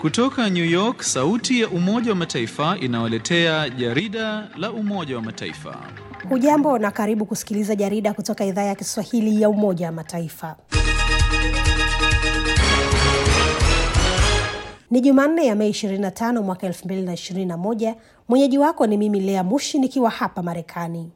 Kutoka New York, sauti ya Umoja wa Mataifa inawaletea jarida la Umoja wa Mataifa. Hujambo na karibu kusikiliza jarida kutoka idhaa ya Kiswahili ya Umoja wa Mataifa. Ni Jumanne ya Mei 25 mwaka 2021. Mwenyeji wako ni mimi Lea Mushi nikiwa hapa Marekani.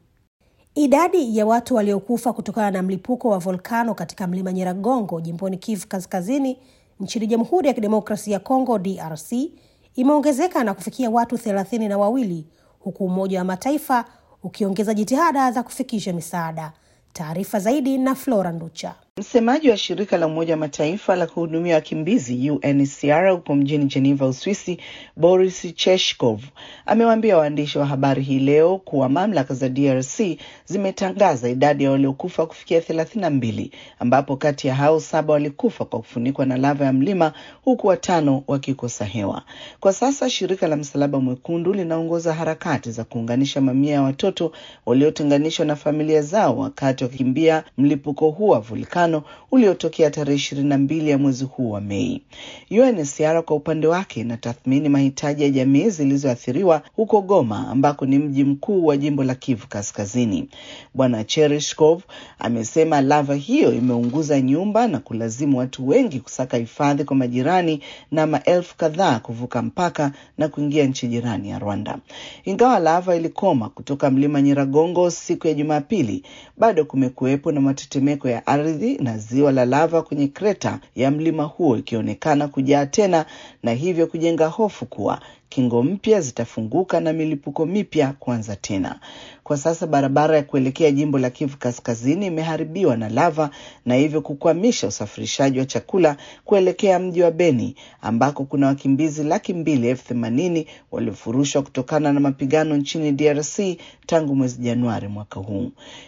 Idadi ya watu waliokufa kutokana na mlipuko wa volkano katika mlima Nyiragongo jimboni Kivu Kaskazini nchini Jamhuri ya Kidemokrasia ya Kongo DRC imeongezeka na kufikia watu thelathini na wawili huku Umoja wa Mataifa ukiongeza jitihada za kufikisha misaada. Taarifa zaidi na Flora Nducha. Msemaji wa shirika la Umoja wa Mataifa la kuhudumia wakimbizi UNHCR huko mjini Geneva, Uswisi, Boris Cheshkov amewaambia waandishi wa habari hii leo kuwa mamlaka za DRC zimetangaza idadi ya waliokufa kufikia thelathini na mbili ambapo kati ya hao saba walikufa kwa kufunikwa na lava ya mlima huku watano wakikosa hewa. Kwa sasa shirika la Msalaba Mwekundu linaongoza harakati za kuunganisha mamia ya watoto waliotenganishwa na familia zao wakati wakikimbia mlipuko huu wa vulkani uliotokea tarehe ishirini na mbili ya mwezi huu wa Mei. UNHCR kwa upande wake inatathmini mahitaji ya jamii zilizoathiriwa huko Goma ambako ni mji mkuu wa jimbo la Kivu Kaskazini. Bwana Chereshkov amesema lava hiyo imeunguza nyumba na kulazimu watu wengi kusaka hifadhi kwa majirani na maelfu kadhaa kuvuka mpaka na kuingia nchi jirani ya Rwanda. Ingawa lava ilikoma kutoka mlima Nyiragongo siku ya Jumapili, bado kumekuwepo na matetemeko ya ardhi na ziwa la lava kwenye kreta ya mlima huo ikionekana kujaa tena na hivyo kujenga hofu kuwa kingo mpya zitafunguka na milipuko mipya kuanza tena. Kwa sasa barabara ya kuelekea jimbo la Kivu Kaskazini imeharibiwa na lava na hivyo kukwamisha usafirishaji wa chakula kuelekea mji wa Beni ambako kuna wakimbizi laki mbili elfu themanini waliofurushwa kutokana na mapigano nchini DRC tangu mwezi Januari mwaka huu.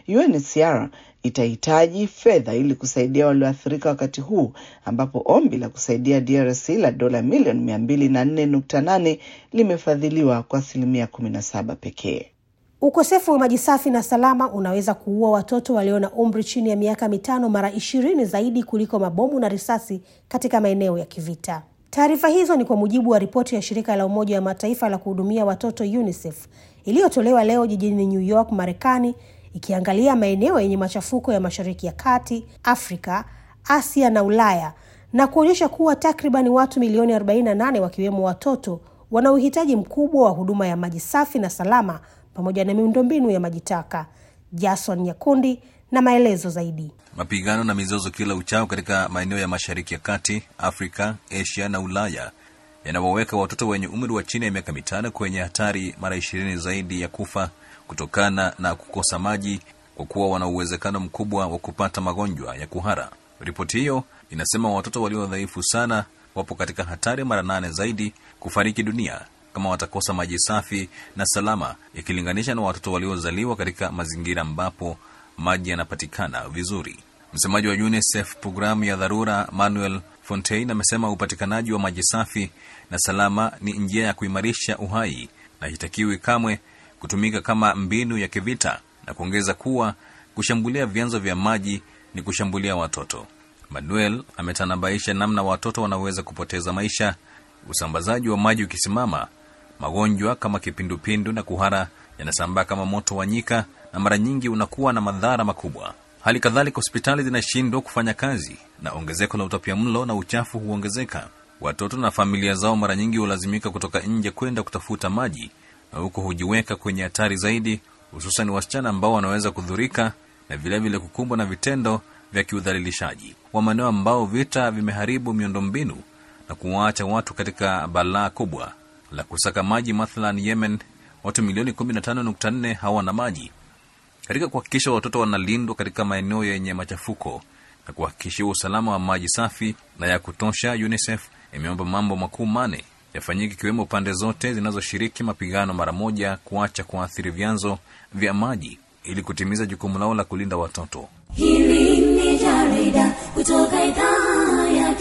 UNHCR itahitaji fedha ili kusaidia walioathirika wakati huu ambapo ombi la kusaidia DRC la dola milioni mia mbili na nne nukta nane limefadhiliwa kwa asilimia kumi na saba pekee. Ukosefu wa maji safi na salama unaweza kuua watoto walio na umri chini ya miaka mitano mara ishirini zaidi kuliko mabomu na risasi katika maeneo ya kivita. Taarifa hizo ni kwa mujibu wa ripoti ya shirika la Umoja wa Mataifa la kuhudumia watoto UNICEF iliyotolewa leo jijini New York, Marekani, ikiangalia maeneo yenye machafuko ya Mashariki ya Kati, Afrika, Asia na Ulaya na kuonyesha kuwa takriban watu milioni 48 wakiwemo watoto wana uhitaji mkubwa wa huduma ya maji safi na salama pamoja na miundombinu ya maji taka. Jason Nyakundi na maelezo zaidi. Mapigano na mizozo kila uchao katika maeneo ya Mashariki ya Kati, Afrika, Asia na Ulaya yanawaweka watoto wenye umri wa chini ya miaka mitano kwenye hatari mara ishirini zaidi ya kufa kutokana na kukosa maji kwa kuwa wana uwezekano mkubwa wa kupata magonjwa ya kuhara. Ripoti hiyo inasema watoto walio dhaifu sana wapo katika hatari mara nane zaidi kufariki dunia kama watakosa maji safi na salama ikilinganisha na watoto waliozaliwa katika mazingira ambapo maji yanapatikana vizuri. Msemaji wa UNICEF programu ya dharura Manuel Fontaine amesema upatikanaji wa maji safi na salama ni njia ya kuimarisha uhai na hitakiwi kamwe kutumika kama mbinu ya kivita na kuongeza kuwa kushambulia vyanzo vya maji ni kushambulia watoto. Manuel ametanabaisha namna watoto wanaweza kupoteza maisha, usambazaji wa maji ukisimama, magonjwa kama kipindupindu na kuhara yanasambaa kama moto wa nyika na mara nyingi unakuwa na madhara makubwa. Hali kadhalika, hospitali zinashindwa kufanya kazi na ongezeko la utapiamlo na uchafu huongezeka. Watoto na familia zao mara nyingi hulazimika kutoka nje kwenda kutafuta maji na huko hujiweka kwenye hatari zaidi, hususan wasichana ambao wanaweza kudhurika na vilevile kukumbwa na vitendo vya kiudhalilishaji wa maeneo ambao vita vimeharibu miundombinu na kuwaacha watu katika balaa kubwa la kusaka maji. Mathalan, Yemen, watu milioni 15.4 hawana maji. Katika kuhakikisha watoto wanalindwa katika maeneo yenye machafuko na kuhakikishia usalama wa maji safi na ya kutosha, UNICEF imeomba mambo makuu mane yafanyike ikiwemo pande zote zinazoshiriki mapigano mara moja kuacha kuathiri vyanzo vya maji ili kutimiza jukumu lao la kulinda watoto. Hili ni jarida kutoka idhaa ya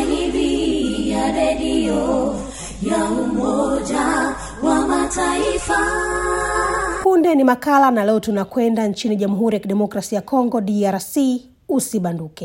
Kiswahili ya redio ya Umoja wa Mataifa. Punde ni makala na leo tunakwenda nchini Jamhuri ya Kidemokrasia ya Kongo DRC. Usibanduke.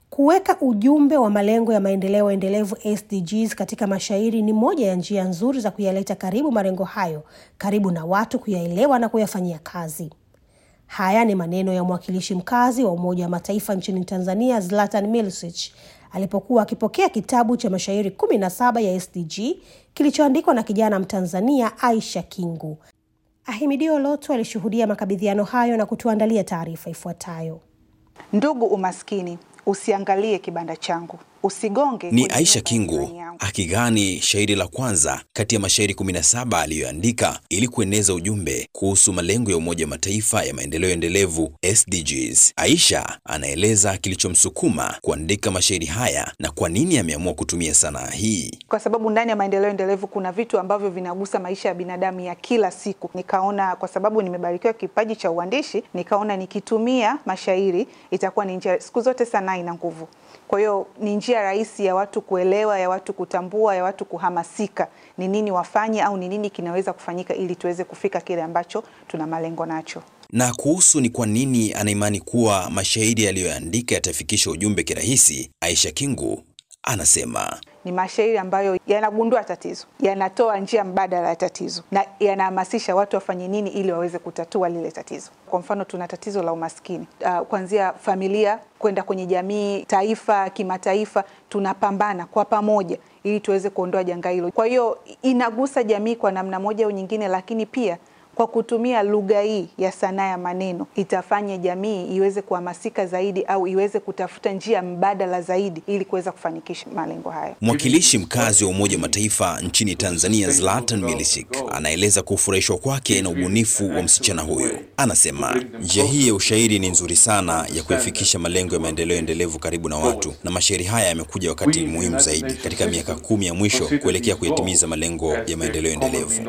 Kuweka ujumbe wa malengo ya maendeleo endelevu SDGs katika mashairi ni moja ya njia nzuri za kuyaleta karibu malengo hayo, karibu na watu kuyaelewa na kuyafanyia kazi. Haya ni maneno ya mwakilishi mkazi wa Umoja wa Mataifa nchini Tanzania, Zlatan Milicic alipokuwa akipokea kitabu cha mashairi kumi na saba ya SDG kilichoandikwa na kijana Mtanzania Aisha Kingu. Ahimidio Loto alishuhudia makabidhiano hayo na kutuandalia taarifa ifuatayo. Ndugu umaskini, usiangalie kibanda changu, usigonge. Ni kwenye Aisha nyumba ya Kingu jirani yangu. akigani shairi la kwanza kati ya mashairi 17 aliyoandika ili kueneza ujumbe kuhusu malengo ya Umoja wa Mataifa ya maendeleo endelevu SDGs. Aisha anaeleza kilichomsukuma kuandika mashairi haya na kwa nini ameamua kutumia sanaa hii. Kwa sababu ndani ya maendeleo endelevu kuna vitu ambavyo vinagusa maisha ya binadamu ya kila siku. Nikaona kwa sababu nimebarikiwa kipaji cha uandishi, nikaona nikitumia mashairi itakuwa ni njia. Siku zote sanaa ina nguvu, kwa hiyo ni njia rahisi ya watu kuelewa, ya watu kutambua, ya watu kuhamasika ni nini wafanye au ni nini kinaweza kufanyika ili tuweze kufika kile ambacho tuna malengo nacho. Na kuhusu ni kwa nini anaimani kuwa mashairi aliyoandika yatafikisha ujumbe kirahisi, Aisha Kingu anasema ni mashairi ambayo yanagundua tatizo, yanatoa njia mbadala ya tatizo na yanahamasisha watu wafanye nini ili waweze kutatua lile tatizo. Kwa mfano, tuna tatizo la umaskini uh, kuanzia familia kwenda kwenye jamii, taifa, kimataifa, tunapambana kwa pamoja ili tuweze kuondoa janga hilo. Kwa hiyo inagusa jamii kwa namna moja au nyingine, lakini pia kwa kutumia lugha hii ya sanaa ya maneno itafanya jamii iweze kuhamasika zaidi au iweze kutafuta njia mbadala zaidi ili kuweza kufanikisha malengo haya. Mwakilishi mkazi wa Umoja wa Mataifa nchini Tanzania, Zlatan Milicic, anaeleza kufurahishwa kwake na ubunifu wa msichana huyo. Anasema njia hii ya ushairi ni nzuri sana ya kuyafikisha malengo ya maendeleo endelevu karibu na watu, na mashairi haya yamekuja wakati muhimu zaidi katika miaka kumi ya mwisho kuelekea kuyatimiza malengo ya maendeleo endelevu.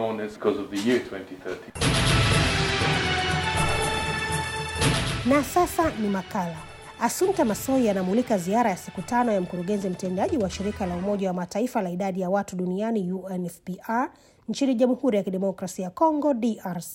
Na sasa ni makala. Assumpta Massoi anamulika ziara ya siku tano ya mkurugenzi mtendaji wa shirika la Umoja wa Mataifa la idadi ya watu duniani UNFPA nchini Jamhuri ya Kidemokrasia ya Kongo DRC.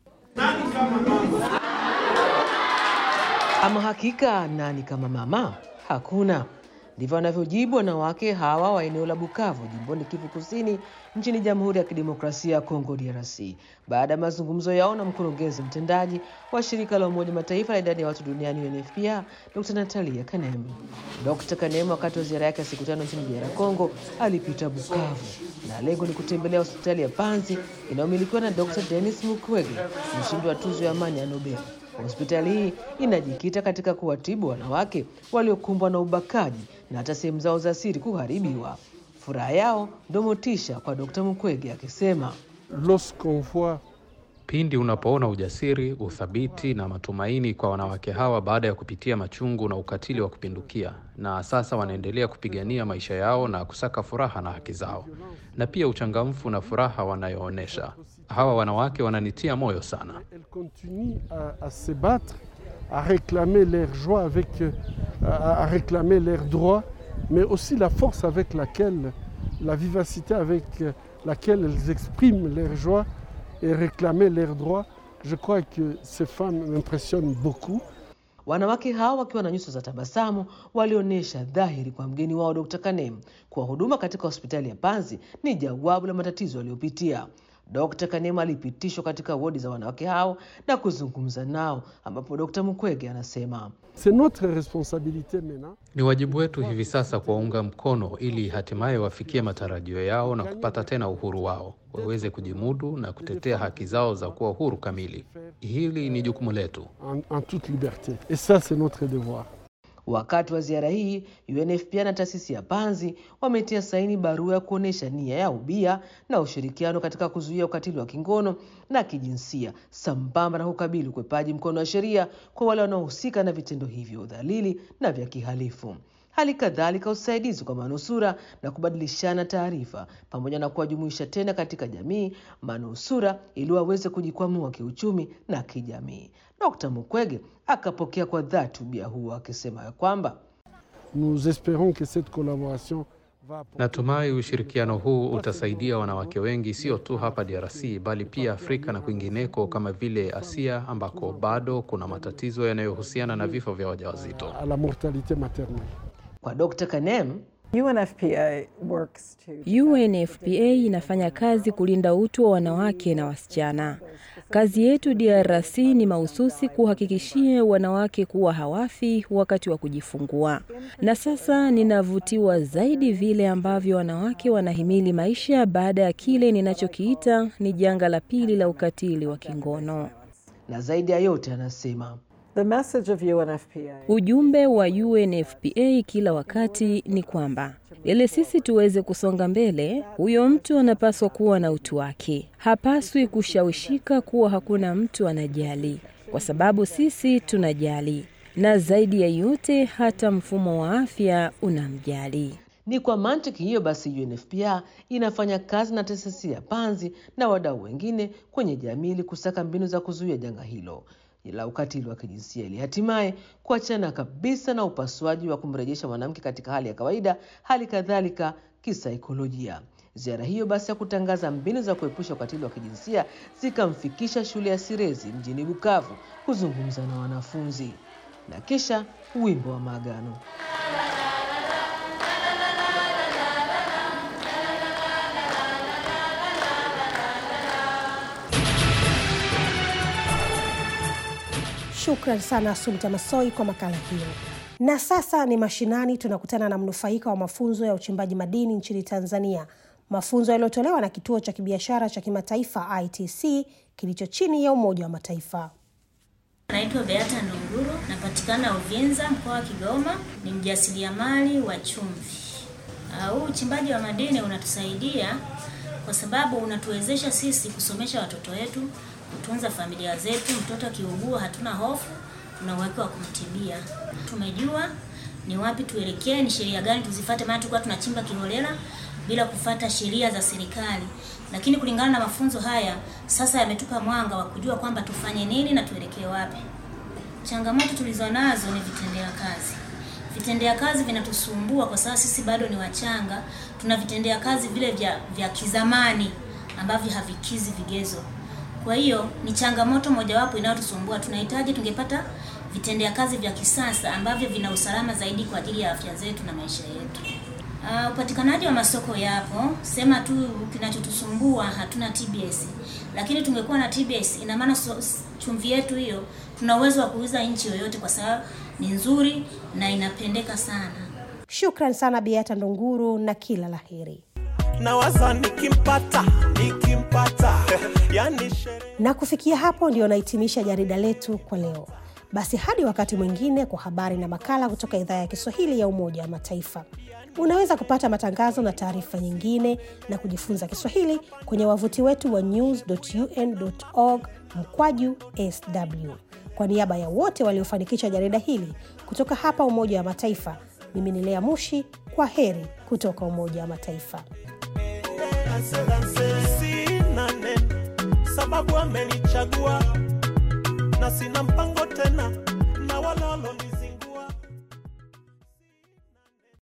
Ama hakika nani kama mama? Hakuna. Ndivyo wanavyojibu wanawake hawa wa eneo la Bukavu, jimboni Kivu Kusini, nchini Jamhuri ya Kidemokrasia ya Kongo DRC, baada ya mazungumzo yao na mkurugenzi mtendaji wa shirika la Umoja Mataifa la idadi ya watu duniani UNFPA, Dr. Natalia Kanemu. Dr. Kanemu wakati wa ziara yake ya siku tano nchini DR Congo alipita Bukavu na lengo ni kutembelea hospitali ya Panzi inayomilikiwa na Dr. Denis Mukwege, mshindi wa tuzo ya amani ya Nobel. Hospitali hii inajikita katika kuwatibu wanawake waliokumbwa na ubakaji na hata sehemu zao za siri kuharibiwa. Furaha yao ndio motisha kwa Dkt. Mukwege akisema, lorsqu'on voit Pindi unapoona ujasiri, uthabiti na matumaini kwa wanawake hawa baada ya kupitia machungu na ukatili wa kupindukia, na sasa wanaendelea kupigania maisha yao na kusaka furaha na haki zao, na pia uchangamfu na furaha wanayoonyesha. Hawa wanawake wananitia moyo sana. elles continuent à, à se battre, à réclamer leur joie avec, euh, à, à réclamer leurs droits, mais aussi la force avec laquelle, la vivacité avec euh, laquelle elles expriment leur joie et réclamer leurs droits. Je crois que ces femmes m'impressionnent beaucoup. wanawake hawa wakiwa na nyuso za tabasamu walionyesha dhahiri kwa mgeni wao Dkt. Kanem kuwa huduma katika hospitali ya Panzi ni jawabu la matatizo aliyopitia. Dkt. Kanema alipitishwa katika wodi za wanawake hao na kuzungumza nao, ambapo Dkt. Mukwege anasema C'est notre responsabilité maintenant. Ni wajibu wetu hivi sasa kuwaunga mkono ili hatimaye wafikie matarajio yao na kupata tena uhuru wao, waweze kujimudu na kutetea haki zao za kuwa huru kamili. Hili ni jukumu letu. en, en toute liberté. Et ça, c'est notre devoir. Wakati wa ziara hii UNFPA na taasisi ya Panzi wametia saini barua ya kuonyesha nia ya ubia na ushirikiano katika kuzuia ukatili wa kingono na kijinsia sambamba na kukabili ukwepaji mkono wa sheria kwa wale wanaohusika na vitendo hivyo udhalili na vya kihalifu. Hali kadhalika usaidizi kwa manusura na kubadilishana taarifa pamoja na kuwajumuisha tena katika jamii manusura ili waweze kujikwamua kiuchumi na kijamii. Dkt. Mukwege akapokea kwa dhati ubia huo akisema ya kwamba Nous espérons que cette collaboration va apporter Natumai ushirikiano huu utasaidia wanawake wengi, sio tu hapa DRC bali pia Afrika na kwingineko kama vile Asia ambako bado kuna matatizo yanayohusiana na vifo vya wajawazito. à la mortalité maternelle. Kwa Dr. Kanem, UNFPA works to UNFPA inafanya kazi kulinda utu wa wanawake na wasichana. Kazi yetu DRC ni mahususi kuhakikishia wanawake kuwa hawafi wakati wa kujifungua. Na sasa ninavutiwa zaidi vile ambavyo wanawake wanahimili maisha baada ya kile ninachokiita ni janga la pili la ukatili wa kingono. na zaidi ya yote anasema the message of UNFPA Ujumbe wa UNFPA kila wakati ni kwamba ili sisi tuweze kusonga mbele, huyo mtu anapaswa kuwa na utu wake. Hapaswi kushawishika kuwa hakuna mtu anajali, kwa sababu sisi tunajali, na zaidi ya yote, hata mfumo wa afya unamjali. Ni kwa mantiki hiyo basi UNFPA inafanya kazi na taasisi ya Panzi na wadau wengine kwenye jamii ili kusaka mbinu za kuzuia janga hilo la ukatili wa kijinsia ili hatimaye kuachana kabisa na upasuaji wa kumrejesha mwanamke katika hali ya kawaida, hali kadhalika kisaikolojia. Ziara hiyo basi ya kutangaza mbinu za kuepusha ukatili wa kijinsia zikamfikisha shule ya Sirezi mjini Bukavu kuzungumza na wanafunzi na kisha wimbo wa maagano. Shukran sana Sumta Masoi kwa makala hiyo. Na sasa ni mashinani, tunakutana na mnufaika wa mafunzo ya uchimbaji madini nchini Tanzania, mafunzo yaliyotolewa na kituo cha kibiashara cha kimataifa ITC kilicho chini ya Umoja wa Mataifa. Naitwa Beata Ndunguru, napatikana Uvinza, mkoa wa Kigoma. Ni mjasiriamali wa chumvi. Uh, Huu uchimbaji wa madini unatusaidia kwa sababu unatuwezesha sisi kusomesha watoto wetu, kutunza familia zetu. Mtoto akiugua, hatuna hofu, tuna uhakika wa kumtibia. Tumejua ni wapi tuelekee, ni sheria gani tuzifate, maana tulikuwa tunachimba kiholela bila kufata sheria za serikali, lakini kulingana na mafunzo haya sasa yametupa mwanga wa kujua kwamba tufanye nini na tuelekee wapi. Changamoto tulizonazo ni vitendea kazi. Vitendea kazi vinatusumbua kwa sababu sisi bado ni wachanga, tuna vitendea kazi vile vya, vya kizamani ambavyo havikizi vigezo. Kwa hiyo ni changamoto mojawapo inayotusumbua. Tunahitaji tungepata vitendea kazi vya kisasa ambavyo vina usalama zaidi kwa ajili ya afya zetu na maisha yetu. Uh, upatikanaji wa masoko yapo, sema tu kinachotusumbua hatuna TBS, lakini tungekuwa na TBS, ina maana so, chumvi yetu hiyo tuna uwezo wa kuuza nchi yoyote, kwa sababu ni nzuri na inapendeka sana. Shukran sana Beata Ndunguru na kila la heri. nawaza nikimpata nikimpata yani sherehe Na kufikia hapo ndio nahitimisha jarida letu kwa leo. Basi hadi wakati mwingine kwa habari na makala kutoka idhaa ya Kiswahili ya Umoja wa Mataifa. Unaweza kupata matangazo na taarifa nyingine na kujifunza Kiswahili kwenye wavuti wetu wa news.un.org mkwaju sw. Kwa niaba ya wote waliofanikisha jarida hili kutoka hapa Umoja wa Mataifa, mimi ni Lea Mushi. Kwa heri kutoka Umoja wa Mataifa. sina neno sababu amenichagua na sina mpango tena na walolo